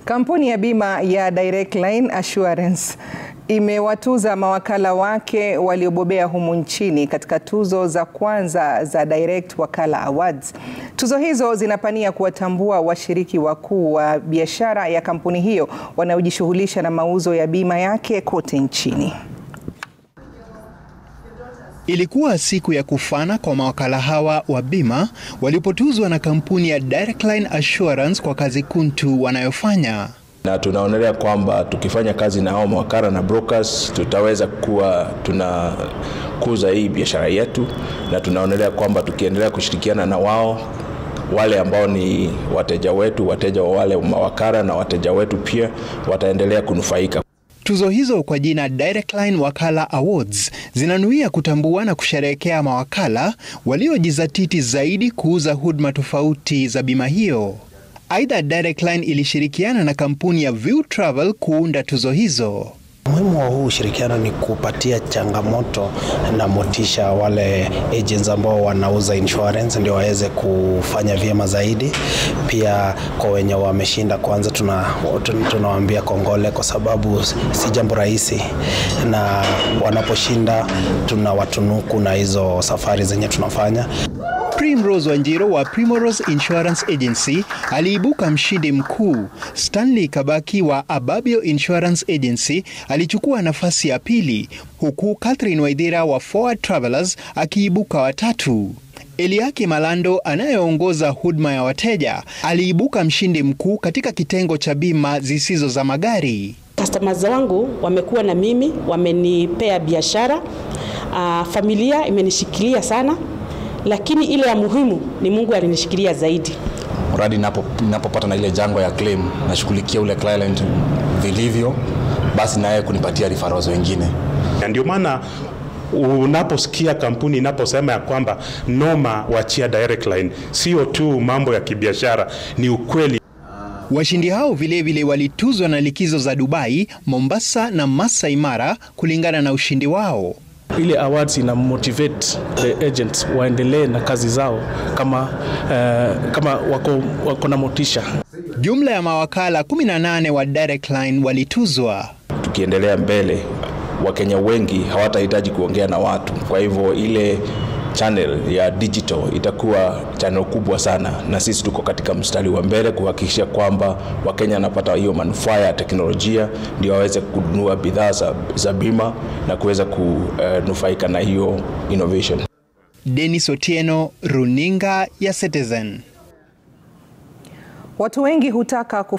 Kampuni ya bima ya Direct Line Assurance imewatuza mawakala wake waliobobea humu nchini katika tuzo za kwanza za Direct Wakala Awards. Tuzo hizo zinapania kuwatambua washiriki wakuu wa biashara ya kampuni hiyo wanaojishughulisha na mauzo ya bima yake kote nchini. Ilikuwa siku ya kufana kwa mawakala hawa wa bima walipotuzwa na kampuni ya Direct Line Assurance kwa kazi kuntu wanayofanya. Na tunaonelea kwamba tukifanya kazi na hao mawakala na brokers tutaweza kuwa tunakuza hii biashara yetu, na tunaonelea kwamba tukiendelea kushirikiana na wao wale ambao ni wateja wetu, wateja wa wale mawakala na wateja wetu pia wataendelea kunufaika. Tuzo hizo kwa jina Direct Line Wakala Awards zinanuia kutambua na kusherehekea mawakala waliojizatiti zaidi kuuza huduma tofauti za bima hiyo. Aidha, Direct Line ilishirikiana na kampuni ya View Travel kuunda tuzo hizo. Umuhimu wa huu ushirikiano ni kupatia changamoto na motisha wale agents ambao wanauza insurance ndio waweze kufanya vyema zaidi. Pia kwa wenye wameshinda, kwanza tunawaambia kongole, kwa sababu si jambo rahisi, na wanaposhinda tunawatunuku na hizo safari zenye tunafanya. Primrose Wanjiro wa Primrose Insurance Agency aliibuka mshindi mkuu. Stanley Kabaki wa Ababio Insurance Agency alichukua nafasi ya pili, huku Catherine Waithira wa Forward Travelers akiibuka watatu. Eliaki Malando anayeongoza huduma ya wateja aliibuka mshindi mkuu katika kitengo cha bima zisizo za magari. Customers wangu wamekuwa na mimi, wamenipea biashara. Uh, familia imenishikilia sana lakini ile ya muhimu ni Mungu alinishikilia zaidi. Mradi ninapopata na ile jango ya claim nashughulikia ule client vilivyo, basi naye kunipatia referrals wengine. Ndio maana unaposikia kampuni inaposema ya kwamba noma wachia Direct Line, sio tu mambo ya kibiashara, ni ukweli. Washindi hao vilevile walituzwa na likizo za Dubai, Mombasa na Masai Mara kulingana na ushindi wao. Ile awards ina motivate the agents waendelee na kazi zao kama, uh, kama wako, wako na motisha. Jumla ya mawakala 18 wa Direct Line walituzwa. Tukiendelea mbele, Wakenya wengi hawatahitaji kuongea na watu, kwa hivyo ile channel ya digital itakuwa channel kubwa sana, na sisi tuko katika mstari wa mbele kuhakikisha kwamba Wakenya wanapata hiyo manufaa ya teknolojia, ndio waweze kununua bidhaa za, za bima na kuweza kunufaika na hiyo innovation. Dennis Otieno, Runinga ya Citizen. Watu wengi hutaka